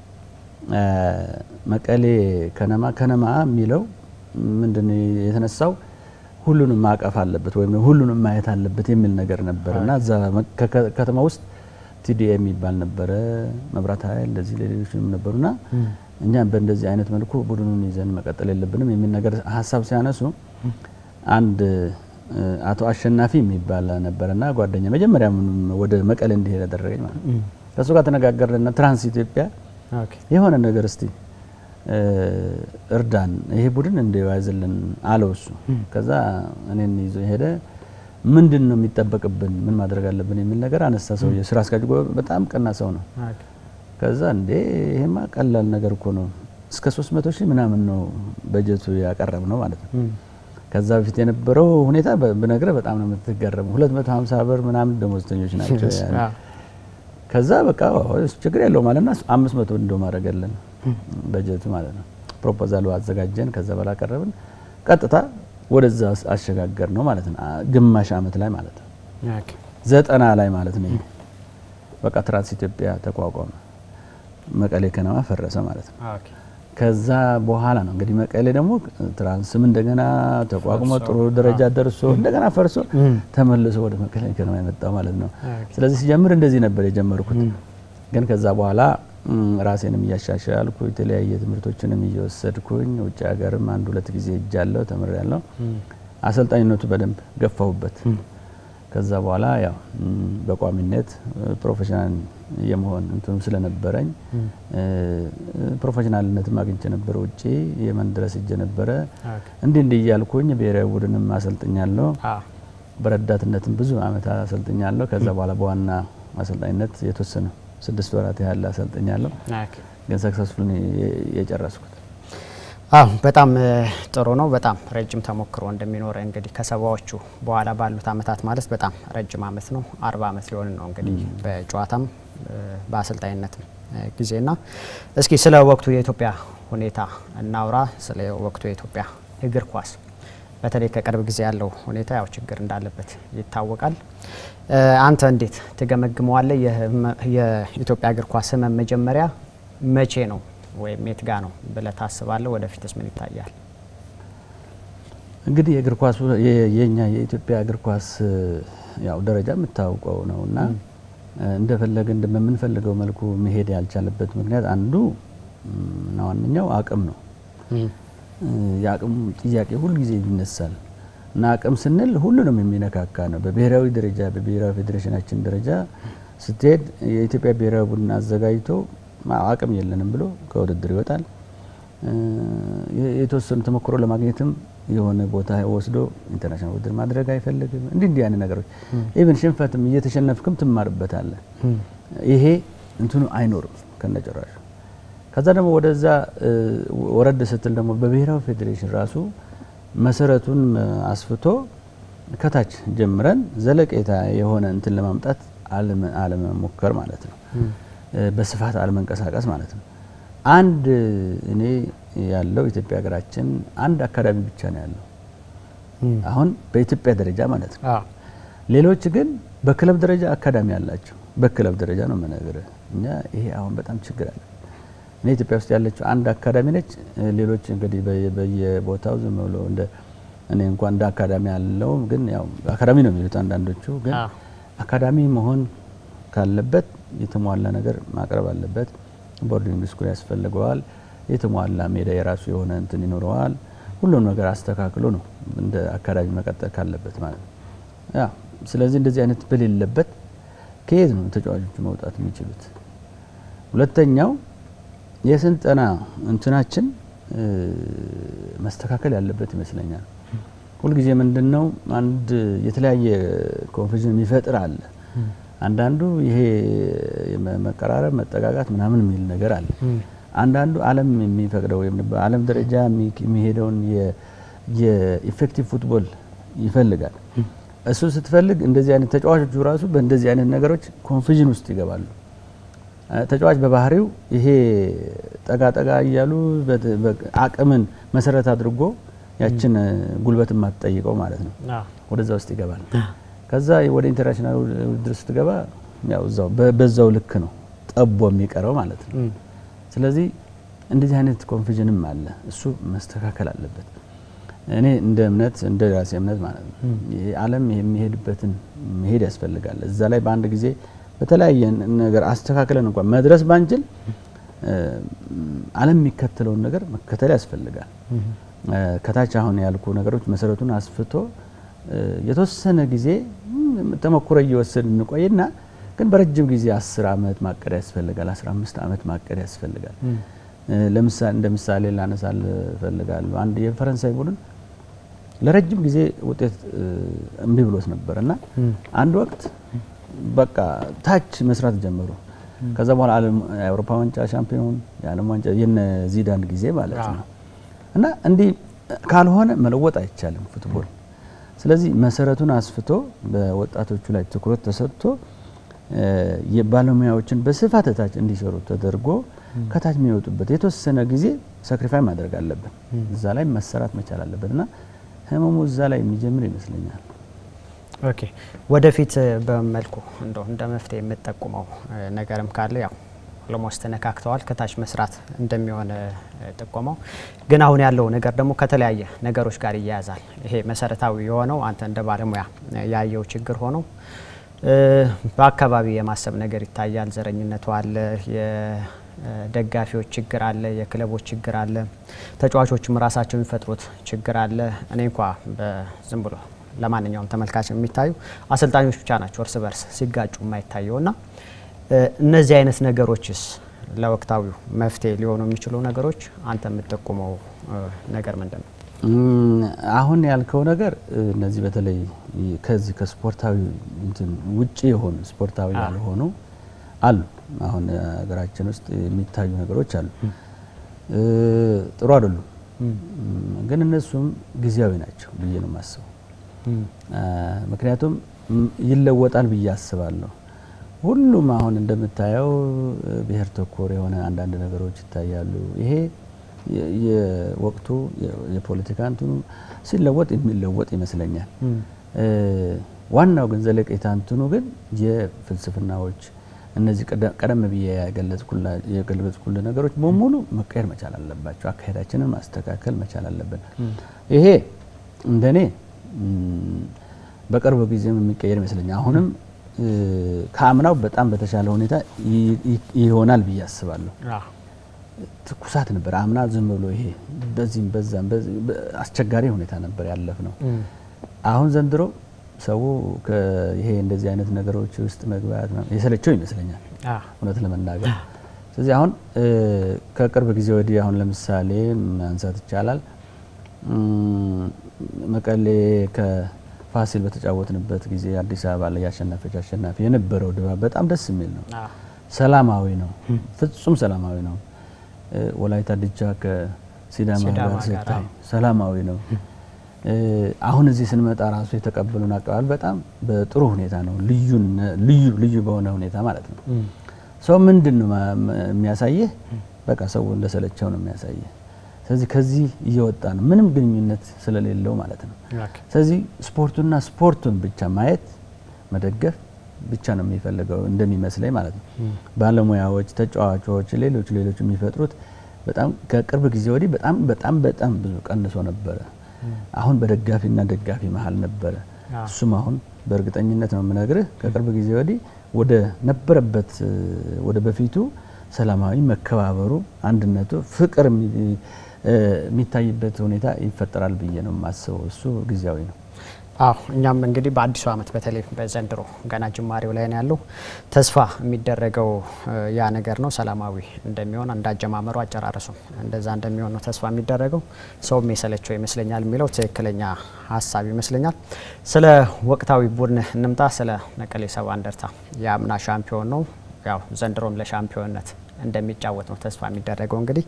መቀሌ ከነማ ከነማ የሚለው ምንድን የተነሳው ሁሉንም ማቀፍ አለበት ወይም ሁሉንም ማየት አለበት የሚል ነገር ነበር እና እዛ ከተማ ውስጥ ቲዲኤ የሚባል ነበረ፣ መብራት ኃይል እንደዚህ ሌሎችም ነበሩና እኛ በእንደዚህ አይነት መልኩ ቡድኑን ይዘን መቀጠል የለብንም የሚል ነገር ሀሳብ ሲያነሱ አንድ አቶ አሸናፊ የሚባል ነበረና ጓደኛ መጀመሪያ ወደ መቀሌ እንዲሄድ ያደረገኝ ማለት ነው። ከእሱ ጋር ተነጋገርንና ትራንስ ኢትዮጵያ የሆነ ነገር እስቲ እርዳን ይሄ ቡድን እንደያዝልን አለው እሱ። ከዛ እኔን ይዞ ሄደ። ምንድን ነው የሚጠበቅብን፣ ምን ማድረግ አለብን የሚል ነገር አነሳ። ሰው ስራ አስኪያጅ በጣም ቀና ሰው ነው። ከዛ እንዴ ይሄማ ቀላል ነገር እኮ ነው፣ እስከ 300 ሺህ ምናምን ነው በጀቱ ያቀረብ ነው ማለት ነው። ከዛ በፊት የነበረው ሁኔታ ብነግረ በጣም ነው የምትገረመው። 250 ብር ምናምን ደሞዝተኞች ናቸው። ከዛ በቃ ችግር የለው ማለትና 500 እንደው ማድረገለን በጀቱ ማለት ነው። ፕሮፖዛሉ አዘጋጀን። ከዛ በላ ቀረብን። ቀጥታ ወደዛ አሸጋገር ነው ማለት ነው። ግማሽ ዓመት ላይ ማለት ነው። ዘጠና ላይ ማለት ነው። በቃ ትራንስ ኢትዮጵያ ተቋቋመ። መቀሌ ከነማ ፈረሰ ማለት ነው። ከዛ በኋላ ነው እንግዲህ መቀሌ ደግሞ ትራንስም እንደገና ተቋቁሞ ጥሩ ደረጃ ደርሶ እንደገና ፈርሶ ተመልሶ ወደ መቀሌ ከነማ የመጣው ማለት ነው። ስለዚህ ሲጀምር እንደዚህ ነበር የጀመርኩት። ግን ከዛ በኋላ ራሴንም እያሻሻልኩ የተለያየ ትምህርቶችንም እየወሰድኩኝ ውጭ ሀገርም አንድ ሁለት ጊዜ እጃለሁ ተምሬያለሁ። አሰልጣኝነቱ በደንብ ገፋሁበት። ከዛ በኋላ ያው በቋሚነት ፕሮፌሽናል የመሆን እንትኑ ስለነበረኝ ፕሮፌሽናልነትም አግኝቼ ነበረ። ውጭ የመን ድረስ እጀ ነበረ። እንዲህ እንዲህ እያልኩኝ ብሔራዊ ቡድንም አሰልጥኛለሁ። በረዳትነትም ብዙ አመት አሰልጥኛለሁ። ከዛ በኋላ በዋና አሰልጣኝነት የተወሰነ ስድስት ወራት ያህል አሰልጥኛለሁ። ግን ሰክሰስፉል የጨረስኩት አዎ በጣም ጥሩ ነው። በጣም ረጅም ተሞክሮ እንደሚኖር እንግዲህ ከሰባዎቹ በኋላ ባሉት አመታት ማለት በጣም ረጅም አመት ነው። አርባ አመት ሊሆን ነው እንግዲህ በጨዋታም በአሰልጣኝነትም ጊዜና እስኪ ስለ ወቅቱ የኢትዮጵያ ሁኔታ እናውራ። ስለ ወቅቱ የኢትዮጵያ እግር ኳስ በተለይ ከቅርብ ጊዜ ያለው ሁኔታ ያው ችግር እንዳለበት ይታወቃል። አንተ እንዴት ትገመግመዋለህ? የኢትዮጵያ እግር ኳስ ህመም መጀመሪያ መቼ ነው ወይም የት ጋ ነው ብለህ ታስባለህ? ወደፊትስ ምን ይታያል? እንግዲህ የእግር ኳሱ የኛ የኢትዮጵያ እግር ኳስ ያው ደረጃ የምታውቀው ነው እና እንደፈለግን በምንፈልገው መልኩ መሄድ ያልቻለበት ምክንያት አንዱ እና ዋነኛው አቅም ነው። የአቅም ጥያቄ ሁልጊዜ ይነሳል እና አቅም ስንል ሁሉንም የሚነካካ ነው። በብሔራዊ ደረጃ በብሔራዊ ፌዴሬሽናችን ደረጃ ስትሄድ የኢትዮጵያ ብሔራዊ ቡድን አዘጋጅቶ አቅም የለንም ብሎ ከውድድር ይወጣል። የተወሰኑ ተሞክሮ ለማግኘትም የሆነ ቦታ ወስዶ ኢንተርናሽናል ውድድር ማድረግ አይፈልግም። እንዲህ እንዲህ አይነት ነገሮች ኢቭን ሽንፈትም እየተሸነፍክም ትማርበታለህ። ይሄ እንትኑ አይኖርም ከነጭራሹ። ከዛ ደግሞ ወደዛ ወረድ ስትል ደግሞ በብሔራዊ ፌዴሬሽን ራሱ መሰረቱን አስፍቶ ከታች ጀምረን ዘለቄታ የሆነ እንትን ለማምጣት አለመሞከር ማለት ነው። በስፋት አለመንቀሳቀስ ማለት ነው። አንድ እኔ ያለው ኢትዮጵያ ሀገራችን አንድ አካዳሚ ብቻ ነው ያለው አሁን በኢትዮጵያ ደረጃ ማለት ነው። ሌሎች ግን በክለብ ደረጃ አካዳሚ አላቸው። በክለብ ደረጃ ነው የምነግርህ። እኛ ይሄ አሁን በጣም ችግር አለ። እኔ ኢትዮጵያ ውስጥ ያለችው አንድ አካዳሚ ነች። ሌሎች እንግዲህ በየቦታው ዝም ብሎ እንደ እኔ እንኳን እንደ አካዳሚ ያለው ግን ያው አካዳሚ ነው የሚሉት አንዳንዶቹ። ግን አካዳሚ መሆን ካለበት የተሟላ ነገር ማቅረብ አለበት። ቦርዲንግ ስኩል ያስፈልገዋል። የተሟላ ሜዳ የራሱ የሆነ እንትን ይኖረዋል። ሁሉም ነገር አስተካክሎ ነው እንደ አካዳሚ መቀጠል ካለበት ማለት ነው። ያ ስለዚህ እንደዚህ አይነት በሌለበት ከየት ነው ተጫዋቾቹ መውጣት የሚችሉት? ሁለተኛው የስልጠና እንትናችን መስተካከል ያለበት ይመስለኛል። ሁልጊዜ ምንድን ነው አንድ የተለያየ ኮንፊዥን የሚፈጥር አለ። አንዳንዱ ይሄ መቀራረብ፣ መጠጋጋት ምናምን የሚል ነገር አለ። አንዳንዱ ዓለም የሚፈቅደው ወይም በዓለም ደረጃ የሚሄደውን የኢፌክቲቭ ፉትቦል ይፈልጋል። እሱ ስትፈልግ እንደዚህ አይነት ተጫዋቾቹ ራሱ በእንደዚህ አይነት ነገሮች ኮንፊዥን ውስጥ ይገባሉ። ተጫዋች በባህሪው ይሄ ጠጋ ጠጋ እያሉ አቅምን መሰረት አድርጎ ያችን ጉልበት የማትጠይቀው ማለት ነው ወደዛ ውስጥ ይገባል። ከዛ ወደ ኢንተርናሽናል ውድድር ስትገባ ያው እዛው በዛው ልክ ነው ጠቦ የሚቀረው ማለት ነው። ስለዚህ እንደዚህ አይነት ኮንፊዥንም አለ። እሱ መስተካከል አለበት። እኔ እንደ እምነት እንደ ራሴ እምነት ማለት ነው ይሄ ዓለም የሚሄድበትን መሄድ ያስፈልጋል። እዛ ላይ በአንድ ጊዜ በተለያየ ነገር አስተካክለን እንኳን መድረስ ባንችል ዓለም የሚከተለውን ነገር መከተል ያስፈልጋል። ከታች አሁን ያልኩ ነገሮች መሰረቱን አስፍቶ የተወሰነ ጊዜ ተሞክሮ እየወሰድ እንቆይና ግን በረጅም ጊዜ አስር አመት ማቀድ ያስፈልጋል። አስራ አምስት አመት ማቀድ ያስፈልጋል። ለምሳሌ እንደ ምሳሌ ላነሳል እፈልጋለሁ። አንድ የፈረንሳይ ቡድን ለረጅም ጊዜ ውጤት እምቢ ብሎት ነበር እና አንድ ወቅት በቃ ታች መስራት ጀመሩ። ከዛ በኋላ የአውሮፓ ዋንጫ ሻምፒዮን፣ የዓለም ዋንጫ የነ ዚዳን ጊዜ ማለት ነው እና እንዲህ ካልሆነ መለወጥ አይቻልም ፉትቦል። ስለዚህ መሰረቱን አስፍቶ በወጣቶቹ ላይ ትኩረት ተሰጥቶ የባለሙያዎችን በስፋት ታች እንዲሰሩ ተደርጎ ከታች የሚወጡበት የተወሰነ ጊዜ ሳክሪፋይ ማድረግ አለብን። እዛ ላይ መሰራት መቻል አለበት እና ህመሙ እዛ ላይ የሚጀምር ይመስለኛል። ኦኬ ወደፊት በመልኩ እንደው እንደ መፍትሄ የምትጠቁመው ነገርም ካለ ያው ኦልሞስት ተነካክተዋል ከታች መስራት እንደሚሆን ጥቆመው፣ ግን አሁን ያለው ነገር ደግሞ ከተለያየ ነገሮች ጋር ይያያዛል። ይሄ መሰረታዊ የሆነው አንተ እንደ ባለሙያ ያየው ችግር ሆኖ በአካባቢ የማሰብ ነገር ይታያል። ዘረኝነቱ አለ፣ የደጋፊዎች ችግር አለ፣ የክለቦች ችግር አለ፣ ተጫዋቾችም ራሳቸው የሚፈጥሩት ችግር አለ። እኔ እንኳ በዝም ብሎ ለማንኛውም ተመልካች የሚታዩ አሰልጣኞች ብቻ ናቸው እርስ በርስ ሲጋጩ የማይታየው እና እነዚህ አይነት ነገሮችስ ለወቅታዊው መፍትሄ ሊሆኑ የሚችሉ ነገሮች አንተ የምትጠቁመው ነገር ምንድን ነው? አሁን ያልከው ነገር እነዚህ በተለይ ከዚህ ከስፖርታዊ እንትን ውጪ የሆኑ ስፖርታዊ ያልሆኑ አሉ። አሁን ሀገራችን ውስጥ የሚታዩ ነገሮች አሉ፣ ጥሩ አይደሉም። ግን እነሱም ጊዜያዊ ናቸው ብዬ ነው የማስበው። ምክንያቱም ይለወጣል ብዬ አስባለሁ። ሁሉም አሁን እንደምታየው ብሔር ተኮር የሆነ አንዳንድ ነገሮች ይታያሉ። ይሄ የወቅቱ የፖለቲካ እንትኑ ሲለወጥ የሚለወጥ ይመስለኛል። ዋናው ግን ዘለቄታ እንትኑ ግን የፍልስፍናዎች እነዚህ ቀደም ብዬ የገለጽኩልህ ነገሮች በሙሉ መቀየር መቻል አለባቸው። አካሄዳችንን ማስተካከል መቻል አለብን። ይሄ እንደኔ በቅርብ ጊዜም የሚቀየር ይመስለኛል። አሁንም ከአምናው በጣም በተሻለ ሁኔታ ይሆናል ብዬ አስባለሁ። ትኩሳት ነበር አምና ዝም ብሎ ይሄ በዚህም በዛም አስቸጋሪ ሁኔታ ነበር ያለፍ ነው። አሁን ዘንድሮ ሰው ይሄ እንደዚህ አይነት ነገሮች ውስጥ መግባት የሰለቸው ይመስለኛል እውነት ለመናገር። ስለዚህ አሁን ከቅርብ ጊዜ ወዲህ አሁን ለምሳሌ ማንሳት ይቻላል መቀሌ ከፋሲል በተጫወትንበት ጊዜ አዲስ አበባ ላይ ያሸናፊዎች አሸናፊ የነበረው ድባብ በጣም ደስ የሚል ነው። ሰላማዊ ነው፣ ፍጹም ሰላማዊ ነው። ወላይታ ድቻ ከሲዳማ ጋር ስታይ ሰላማዊ ነው። አሁን እዚህ ስንመጣ ራሱ የተቀበሉን አቀባበል በጣም በጥሩ ሁኔታ ነው። ልዩ ልዩ በሆነ ሁኔታ ማለት ነው። ሰው ምንድን ነው የሚያሳየህ? በቃ ሰው እንደሰለቸው ነው የሚያሳየህ። ስለዚህ ከዚህ እየወጣ ነው፣ ምንም ግንኙነት ስለሌለው ማለት ነው። ስለዚህ ስፖርቱና ስፖርቱን ብቻ ማየት መደገፍ ብቻ ነው የሚፈልገው እንደሚመስለኝ ማለት ነው። ባለሙያዎች፣ ተጫዋቾች፣ ሌሎች ሌሎች የሚፈጥሩት በጣም ከቅርብ ጊዜ ወዲህ በጣም በጣም በጣም ብዙ ቀንሶ ነበረ። አሁን በደጋፊና ደጋፊ መሀል ነበረ። እሱም አሁን በእርግጠኝነት ነው የምነግርህ ከቅርብ ጊዜ ወዲህ ወደ ነበረበት ወደ በፊቱ ሰላማዊ መከባበሩ፣ አንድነቱ፣ ፍቅር የሚታይበት ሁኔታ ይፈጠራል ብዬ ነው የማስበው። እሱ ጊዜያዊ ነው። አዎ እኛም እንግዲህ በአዲሱ ዓመት በተለይ በዘንድሮ ገና ጅማሬው ላይ ነው ያለው። ተስፋ የሚደረገው ያ ነገር ነው ሰላማዊ እንደሚሆን እንዳጀማመሩ አጨራረሱም እንደዛ እንደሚሆን ነው ተስፋ የሚደረገው። ሰውም የሰለቸው ይመስለኛል የሚለው ትክክለኛ ሀሳብ ይመስለኛል። ስለ ወቅታዊ ቡድን እንምጣ። ስለ መቀሌ ሰባ እንደርታ የአምና ሻምፒዮን ነው። ያው ዘንድሮም ለሻምፒዮንነት እንደሚጫወት ነው ተስፋ የሚደረገው። እንግዲህ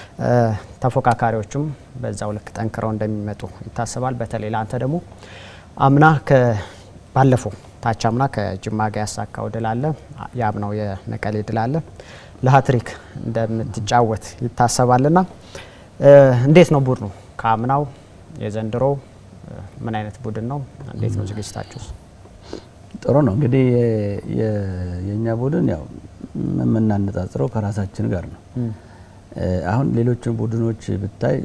ተፎካካሪዎቹም በዛው ልክ ጠንክረው እንደሚመጡ ይታሰባል። በተለይ ለአንተ ደግሞ አምና ባለፈው ታች አምና ከጅማ ጋር ያሳካው ድል አለ፣ የአምናው የመቀሌ ድል አለ። ለሀትሪክ እንደምትጫወት ይታሰባልና እንዴት ነው ቡድኑ ከአምናው የዘንድሮ ምን አይነት ቡድን ነው? እንዴት ነው ዝግጅታችሁስ? ጥሩ ነው እንግዲህ የእኛ ቡድን ያው የምናነጻጽረው ከራሳችን ጋር ነው። አሁን ሌሎችን ቡድኖች ብታይ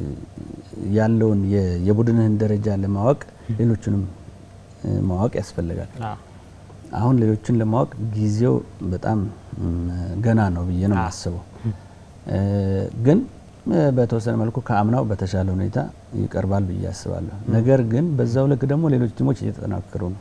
ያለውን የቡድንህን ደረጃ ለማወቅ ሌሎችንም ማወቅ ያስፈልጋል። አሁን ሌሎችን ለማወቅ ጊዜው በጣም ገና ነው ብዬ ነው የማስበው። ግን በተወሰነ መልኩ ከአምናው በተሻለ ሁኔታ ይቀርባል ብዬ አስባለሁ። ነገር ግን በዛው ልክ ደግሞ ሌሎች ቲሞች እየተጠናከሩ ነው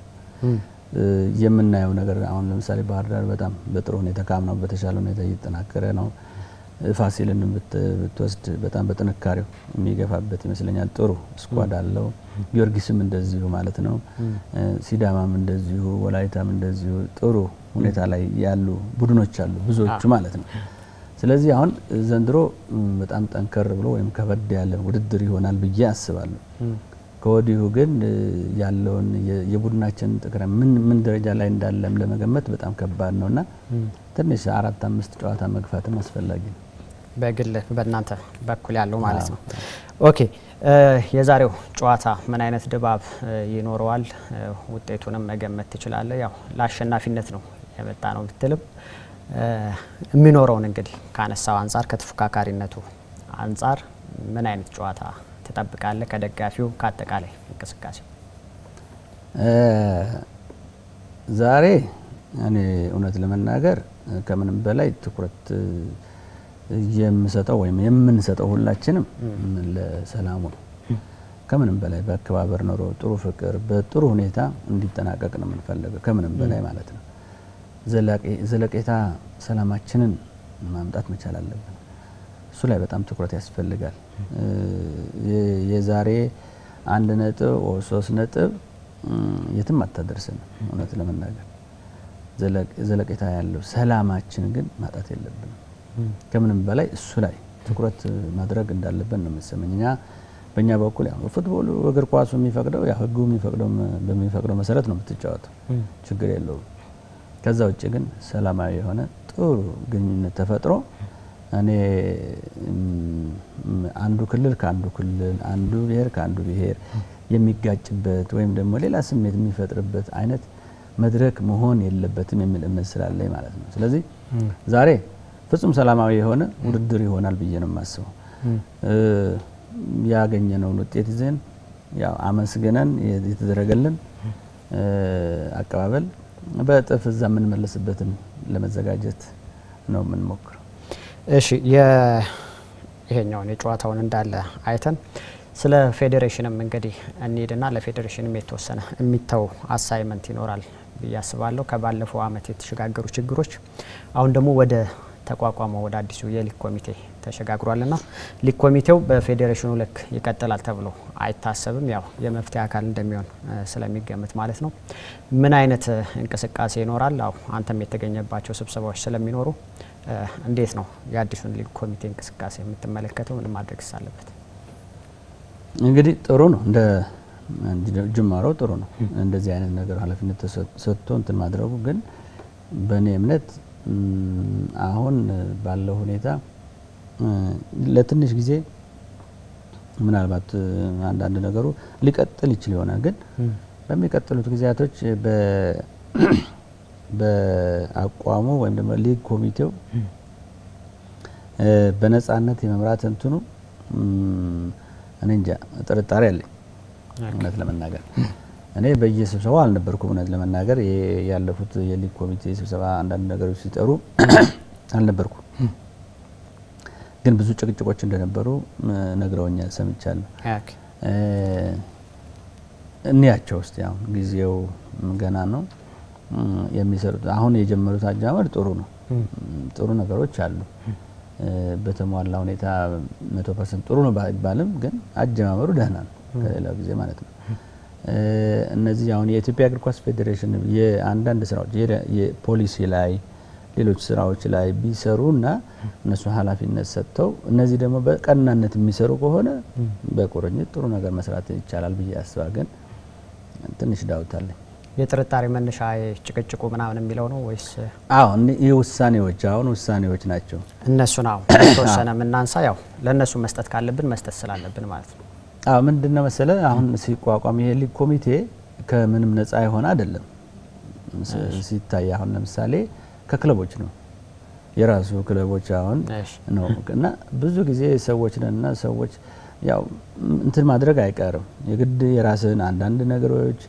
የምናየው ነገር አሁን ለምሳሌ ባህር ዳር በጣም በጥሩ ሁኔታ ከአምናው በተሻለ ሁኔታ እየተጠናከረ ነው። ፋሲልን ብትወስድ በጣም በጥንካሬው የሚገፋበት ይመስለኛል። ጥሩ ስኳድ አለው። ጊዮርጊስም እንደዚሁ ማለት ነው። ሲዳማም እንደዚሁ፣ ወላይታም እንደዚሁ ጥሩ ሁኔታ ላይ ያሉ ቡድኖች አሉ ብዙዎቹ ማለት ነው። ስለዚህ አሁን ዘንድሮ በጣም ጠንከር ብሎ ወይም ከበድ ያለ ውድድር ይሆናል ብዬ አስባለሁ። ከወዲሁ ግን ያለውን የቡድናችን ጥቅረ ምን ምን ደረጃ ላይ እንዳለም ለመገመት በጣም ከባድ ነው እና ትንሽ አራት አምስት ጨዋታ መግፋትም አስፈላጊ ነው። በግል በእናንተ በኩል ያለው ማለት ነው። ኦኬ የዛሬው ጨዋታ ምን አይነት ድባብ ይኖረዋል? ውጤቱንም መገመት ትችላለህ። ያው ለአሸናፊነት ነው የመጣ ነው ብትልም የሚኖረውን እንግዲህ ካነሳው አንጻር ከተፎካካሪነቱ አንጻር ምን አይነት ጨዋታ ትጠብቃለህ? ከደጋፊው ከአጠቃላይ እንቅስቃሴ ዛሬ እኔ እውነት ለመናገር ከምንም በላይ ትኩረት የምሰጠው ወይም የምንሰጠው ሁላችንም ለሰላሙ ነው። ከምንም በላይ በአከባበር ኖሮ ጥሩ ፍቅር በጥሩ ሁኔታ እንዲጠናቀቅ ነው የምንፈልገው። ከምንም በላይ ማለት ነው። ዘለቄታ ሰላማችንን ማምጣት መቻል አለብን። እሱ ላይ በጣም ትኩረት ያስፈልጋል። የዛሬ አንድ ነጥብ ሶስት ነጥብ የትም አታደርስን። እውነት ለመናገር ዘለቄታ ያለው ሰላማችን ግን ማጣት የለብንም። ከምንም በላይ እሱ ላይ ትኩረት ማድረግ እንዳለብን ነው የምሰመኝ። እኛ በእኛ በኩል ያው ፉትቦሉ እግር ኳሱ የሚፈቅደው ያው ሕጉ በሚፈቅደው መሰረት ነው የምትጫወተው፣ ችግር የለውም። ከዛ ውጭ ግን ሰላማዊ የሆነ ጥሩ ግንኙነት ተፈጥሮ እኔ አንዱ ክልል ከአንዱ ክልል አንዱ ብሔር ከአንዱ ብሔር የሚጋጭበት ወይም ደግሞ ሌላ ስሜት የሚፈጥርበት አይነት መድረክ መሆን የለበትም የሚል እምነት ስላለኝ ማለት ነው። ስለዚህ ዛሬ ፍጹም ሰላማዊ የሆነ ውድድር ይሆናል ብዬ ነው የማስበው። ያገኘነውን ውጤት ይዘን ያው አመስግነን የተደረገልን አቀባበል በእጥፍ እዛ የምንመለስበትን ለመዘጋጀት ነው የምንሞክረው። እሺ ይሄኛውን የጨዋታውን እንዳለ አይተን ስለ ፌዴሬሽንም እንግዲህ እንሂድና ለፌዴሬሽንም የተወሰነ የሚተው አሳይመንት ይኖራል ብዬ አስባለሁ። ከባለፈው ዓመት የተሸጋገሩ ችግሮች አሁን ደግሞ ወደ ተቋቋመው ወደ አዲሱ የሊግ ኮሚቴ ተሸጋግሯልና ሊግ ኮሚቴው በፌዴሬሽኑ ልክ ይቀጥላል ተብሎ አይታሰብም። ያው የመፍትሄ አካል እንደሚሆን ስለሚገምት ማለት ነው። ምን አይነት እንቅስቃሴ ይኖራል? አው አንተም የተገኘባቸው ስብሰባዎች ስለሚኖሩ እንዴት ነው የአዲሱን ሊግ ኮሚቴ እንቅስቃሴ የምትመለከተው? ምን ማድረግ አለበት? እንግዲህ ጥሩ ነው እንደ ጅማሮው ጥሩ ነው። እንደዚህ አይነት ነገር ኃላፊነት ሰጥቶ እንትን ማድረጉ ግን በእኔ እምነት አሁን ባለው ሁኔታ ለትንሽ ጊዜ ምናልባት አንዳንድ ነገሩ ሊቀጥል ይችል ይሆናል። ግን በሚቀጥሉት ጊዜያቶች በአቋሙ ወይም ደግሞ ሊግ ኮሚቴው በነጻነት የመምራት እንትኑ እኔ እንጃ ጥርጣሬ አለኝ እውነት ለመናገር እኔ በየስብሰባው አልነበርኩም። እውነት ለመናገር ያለፉት የሊግ ኮሚቴ ስብሰባ አንዳንድ ነገሮች ሲጠሩ አልነበርኩም፣ ግን ብዙ ጭቅጭቆች እንደነበሩ ነግረውኛል፣ ሰምቻለሁ። እንያቸው ውስጥ ያው ጊዜው ገና ነው የሚሰሩት። አሁን የጀመሩት አጀማመር ጥሩ ነው፣ ጥሩ ነገሮች አሉ። በተሟላ ሁኔታ መቶ ፐርሰንት ጥሩ ነው ባይባልም ግን አጀማመሩ ደህና ነው ከሌላው ጊዜ ማለት ነው። እነዚህ አሁን የኢትዮጵያ እግር ኳስ ፌዴሬሽን የአንዳንድ ስራዎች የፖሊሲ ላይ ሌሎች ስራዎች ላይ ቢሰሩ እና እነሱ ኃላፊነት ሰጥተው እነዚህ ደግሞ በቀናነት የሚሰሩ ከሆነ በቁርኝት ጥሩ ነገር መስራት ይቻላል ብዬ አስባ ግን ትንሽ ዳውታለኝ። የጥርጣሬ መነሻ ጭቅጭቁ ምናምን የሚለው ነው ወይስ? አዎ ይህ ውሳኔዎች አሁን ውሳኔዎች ናቸው። እነሱን አዎ የተወሰነ የምናንሳ ያው ለእነሱ መስጠት ካለብን መስጠት ስላለብን ማለት ነው። አዎ ምንድን ነው መሰለ አሁን ሲቋቋም ይሄ ሊግ ኮሚቴ ከምንም ነፃ የሆነ አይደለም። ሲታይ አሁን ለምሳሌ ከክለቦች ነው የራሱ ክለቦች አሁን ነው እና ብዙ ጊዜ ሰዎች ነን እና ሰዎች ያው እንትን ማድረግ አይቀርም የግድ የራስን አንዳንድ ነገሮች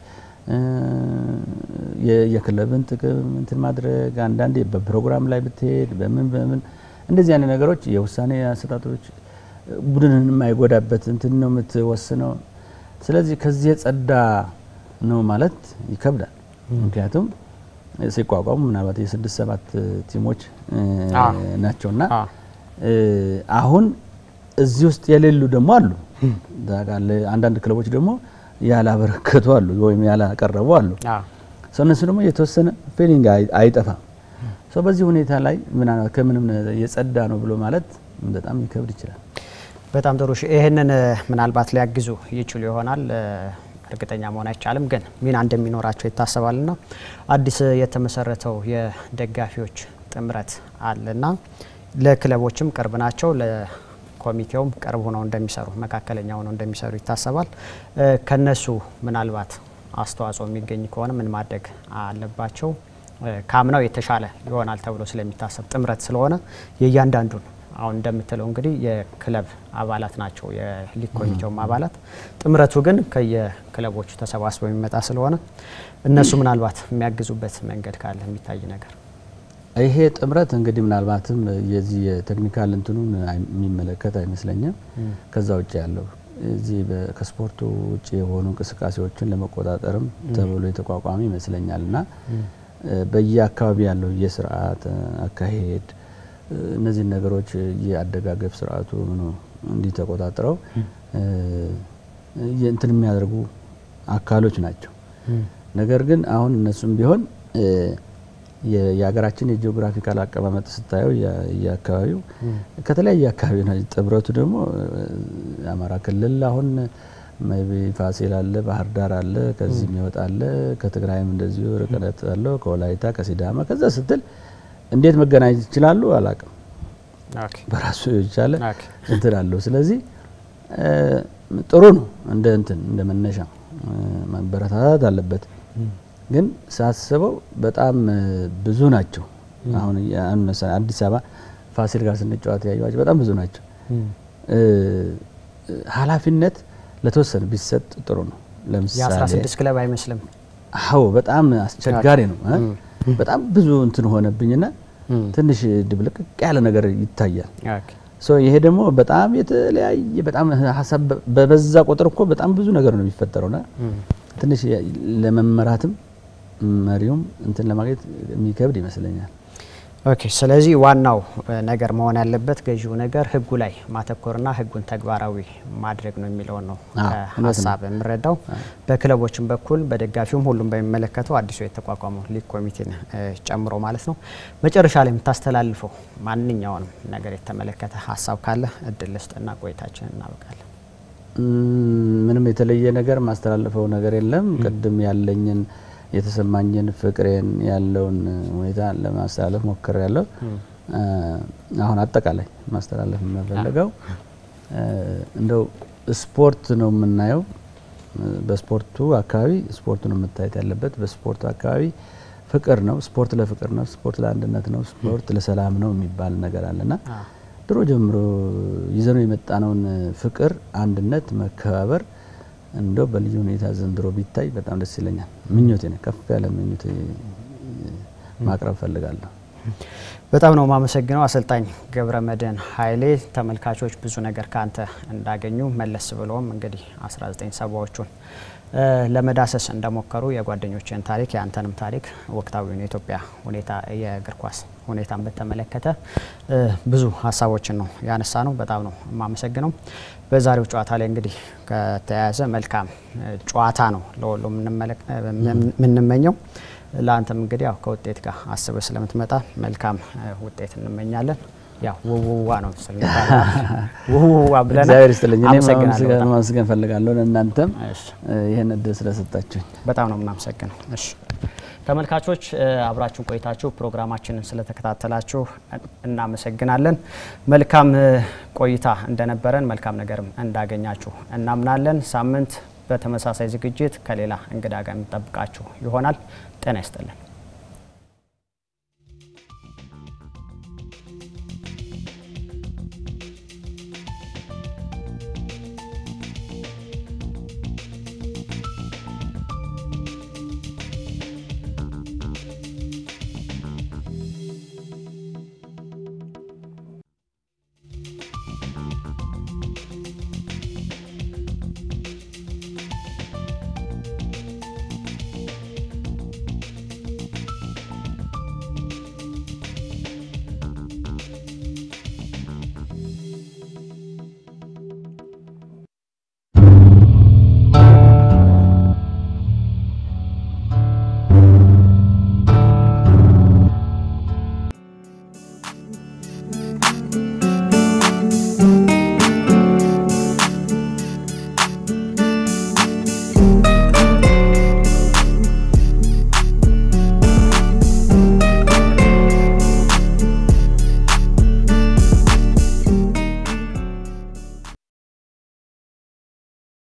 የክለብን ጥቅም እንትን ማድረግ አንዳንዴ በፕሮግራም ላይ ብትሄድ በምን በምን እንደዚህ አይነት ነገሮች የውሳኔ አሰጣጦች ቡድንን የማይጎዳበት እንትን ነው የምትወስነው። ስለዚህ ከዚህ የጸዳ ነው ማለት ይከብዳል። ምክንያቱም ሲቋቋሙ ምናልባት የስድስት ሰባት ቲሞች ናቸውና አሁን እዚህ ውስጥ የሌሉ ደግሞ አሉ። አንዳንድ ክለቦች ደግሞ ያላበረከቱ አሉ ወይም ያላቀረቡ አሉ። እነሱ ደግሞ የተወሰነ ፊሊንግ አይጠፋም። በዚህ ሁኔታ ላይ ከምንም የጸዳ ነው ብሎ ማለት በጣም ሊከብድ ይችላል። በጣም ጥሩ። ይህንን ምናልባት ሊያግዙ ይችሉ ይሆናል እርግጠኛ መሆን አይቻልም፣ ግን ሚና እንደሚኖራቸው ይታሰባልና አዲስ የተመሰረተው የደጋፊዎች ጥምረት አለና ለክለቦችም ቅርብ ናቸው። ለኮሚቴውም ቅርብ ሆነው እንደሚሰሩ መካከለኛ ሆነው እንደሚሰሩ ይታሰባል። ከነሱ ምናልባት አስተዋጽኦ የሚገኝ ከሆነ ምን ማድረግ አለባቸው? ከአምናው የተሻለ ይሆናል ተብሎ ስለሚታሰብ ጥምረት ስለሆነ የእያንዳንዱን አሁን እንደምትለው እንግዲህ የክለብ አባላት ናቸው የሊግ ኮሚቴውም አባላት። ጥምረቱ ግን ከየክለቦቹ ተሰባስበው የሚመጣ ስለሆነ እነሱ ምናልባት የሚያግዙበት መንገድ ካለ የሚታይ ነገር ይሄ ጥምረት እንግዲህ ምናልባትም የዚህ የቴክኒካል እንትኑን የሚመለከት አይመስለኝም። ከዛ ውጭ ያለው እዚህ ከስፖርቱ ውጭ የሆኑ እንቅስቃሴዎችን ለመቆጣጠርም ተብሎ የተቋቋመ ይመስለኛል እና በየአካባቢ ያለው የስርዓት አካሄድ እነዚህን ነገሮች የአደጋገፍ ስርዓቱ ምኑ እንዲህ ተቆጣጥረው እንትን የሚያደርጉ አካሎች ናቸው። ነገር ግን አሁን እነሱም ቢሆን የሀገራችን የጂኦግራፊካል አቀማመጥ ስታየው የአካባቢው ከተለያየ አካባቢ ነው። ጥምረቱ ደግሞ አማራ ክልል አሁን ፋሲል አለ፣ ባህር ዳር አለ፣ ከዚህ የሚወጣ አለ፣ ከትግራይም እንደዚሁ ርቀት አለው፣ ከወላይታ ከሲዳማ ከዛ ስትል እንዴት መገናኘት ይችላሉ? አላቅም። በራሱ የቻለ እንትን አለው። ስለዚህ ጥሩ ነው እንደ እንትን እንደ መነሻ መበረታታት አለበት። ግን ሳስበው በጣም ብዙ ናቸው። አሁን አዲስ አበባ ፋሲል ጋር ስንጫወት ያዩዋቸው በጣም ብዙ ናቸው። ኃላፊነት ለተወሰነ ቢሰጥ ጥሩ ነው። ለምሳሌ የአስራ ስድስት ክለብ አይመስልም። አዎ በጣም አስቸጋሪ ነው። በጣም ብዙ እንትን ሆነብኝና ትንሽ ድብልቅቅ ያለ ነገር ይታያል። ይሄ ደግሞ በጣም የተለያየ በጣም ሀሳብ በበዛ ቁጥር እኮ በጣም ብዙ ነገር ነው የሚፈጠረውና ትንሽ ለመመራትም መሪውም እንትን ለማግኘት የሚከብድ ይመስለኛል። ኦኬ። ስለዚህ ዋናው ነገር መሆን ያለበት ገዢው ነገር ህጉ ላይ ማተኮርና ህጉን ተግባራዊ ማድረግ ነው የሚለውን ነው ሀሳብ የምረዳው። በክለቦችም በኩል በደጋፊውም ሁሉም በሚመለከተው አዲሱ የተቋቋመው ሊግ ኮሚቴን ጨምሮ ማለት ነው። መጨረሻ ላይ የምታስተላልፈው ማንኛውንም ነገር የተመለከተ ሀሳብ ካለ እድል ልስጥና ቆይታችን እናበቃለን። ምንም የተለየ ነገር ማስተላልፈው ነገር የለም። ቅድም ያለኝን የተሰማኝን ፍቅሬን ያለውን ሁኔታ ለማስተላለፍ ሞክር ያለው አሁን አጠቃላይ ማስተላለፍ የምንፈልገው እንደው ስፖርት ነው የምናየው። በስፖርቱ አካባቢ ስፖርቱ ነው መታየት ያለበት። በስፖርቱ አካባቢ ፍቅር ነው። ስፖርት ለፍቅር ነው። ስፖርት ለአንድነት ነው። ስፖርት ለሰላም ነው የሚባል ነገር አለና ድሮ ጀምሮ ይዘነው የመጣነውን ፍቅር፣ አንድነት፣ መከባበር እንደው በልዩ ሁኔታ ዘንድሮ ቢታይ በጣም ደስ ይለኛል። ምኞቴ ነው፣ ከፍ ያለ ምኞቴ ማቅረብ ፈልጋለሁ። በጣም ነው የማመሰግነው አሰልጣኝ ገብረ መድህን ኃይሌ። ተመልካቾች ብዙ ነገር ከአንተ እንዳገኙ መለስ ብለውም እንግዲህ 1970ዎቹን ለመዳሰስ እንደሞከሩ የጓደኞችን ታሪክ የአንተንም ታሪክ ወቅታዊውን የኢትዮጵያ ሁኔታ የእግር ኳስ ሁኔታን በተመለከተ ብዙ ሀሳቦችን ነው ያነሳ ነው። በጣም ነው የማመሰግነው። በዛሬው ጨዋታ ላይ እንግዲህ ከተያያዘ መልካም ጨዋታ ነው ለሁሉም የምንመኘው። ለአንተም እንግዲህ ያው ከውጤት ጋር አስበ ስለምትመጣ መልካም ውጤት እንመኛለን። ያው ውውዋ ነው ውውዋ ብለናል። እግዚአብሔር ይስጥልኝ። እኔም ማመስገን ፈልጋለሁ። እናንተም ይህን እድል ስለሰጣችሁኝ በጣም ነው የምናመሰግነው። እሺ ተመልካቾች አብራችሁን ቆይታችሁ ፕሮግራማችንን ስለተከታተላችሁ እናመሰግናለን። መልካም ቆይታ እንደነበረን መልካም ነገርም እንዳገኛችሁ እናምናለን። ሳምንት በተመሳሳይ ዝግጅት ከሌላ እንግዳ ጋር የሚጠብቃችሁ ይሆናል። ጤና ይስጥልን።